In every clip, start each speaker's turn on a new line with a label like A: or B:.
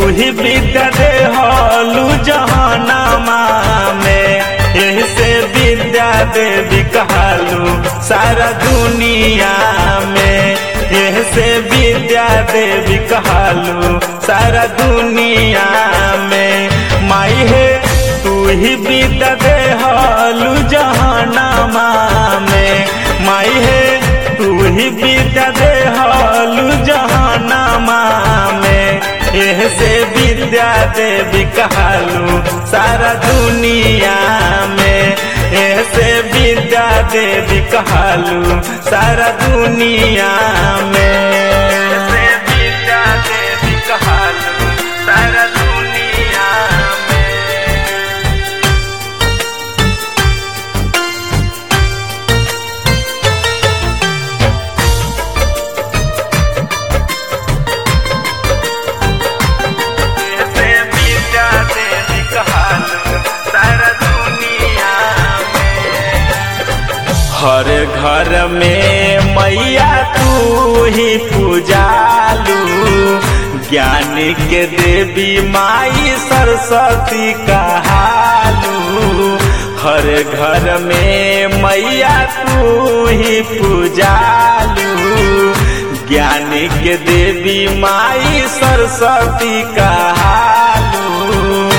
A: ही विद्या दे हलू जहनमा में ऐसे विद्या देवी कहलू सारा दुनिया में ऐसे विद्या देवी कहलू सारा दुनिया में माई है तू ही विद्या दे हलू जहनमा में माई है तू ही विद्या दे हलू जहनमा में ऐसे विद्या देवी कहलू सारा दुनिया में ऐसे विद्या देवी कहलू सारा दुनिया में ऐसे विद्या देवी कहलू सारा दुनिया में ऐसे विद्या देवी कहलू सारा दुनिया में हर घर में मैया तू ही पूजालू ज्ञान के देवी माई सरस्वती कहालू हर घर में मैया तू ही पूजालू ज्ञान के देवी माई सरस्वती कहालू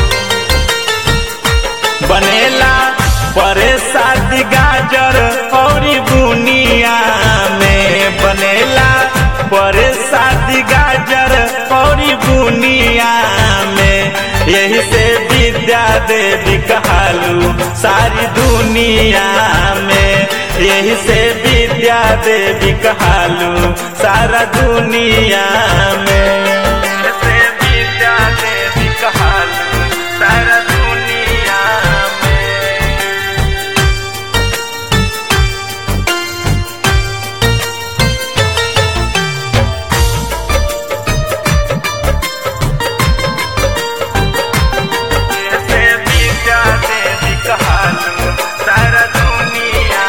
A: बनेला परे शादी गाजर और बुनिया में बनेला परे शादी गाजर और बुनिया में यही से विद्या देवी कहलू सारी दुनिया में यही से विद्या देवी कहलू सारा दुनिया में से विद्या देवी कहलू सारा दुनिया में ऐसे विद्या देवी कहलू सारा दुनिया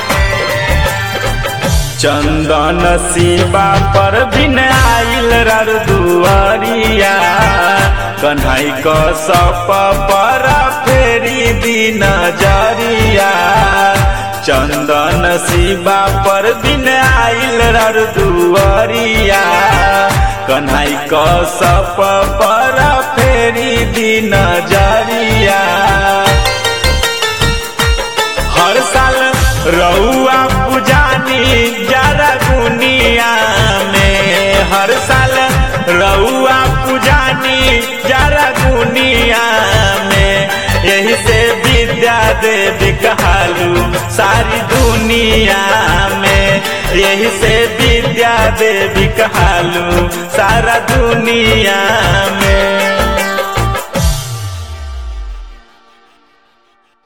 A: में चंदन शिवा पर बिन आइल रर दुआरिया कन्हई क सप पर फेरी दिन जरिया चंदन शिवा पर बिन आइल रर दुआरिया कन्हई क सप पर फेरी दिन जरिया हर साल रउआ पुजानी जरा दुनिया में हर साल रउआ पुजानी जरा दुनिया में यही से विद्या देवी कहलू सारी दुनिया में यही से विद्या देवी कहलू सारा दुनिया में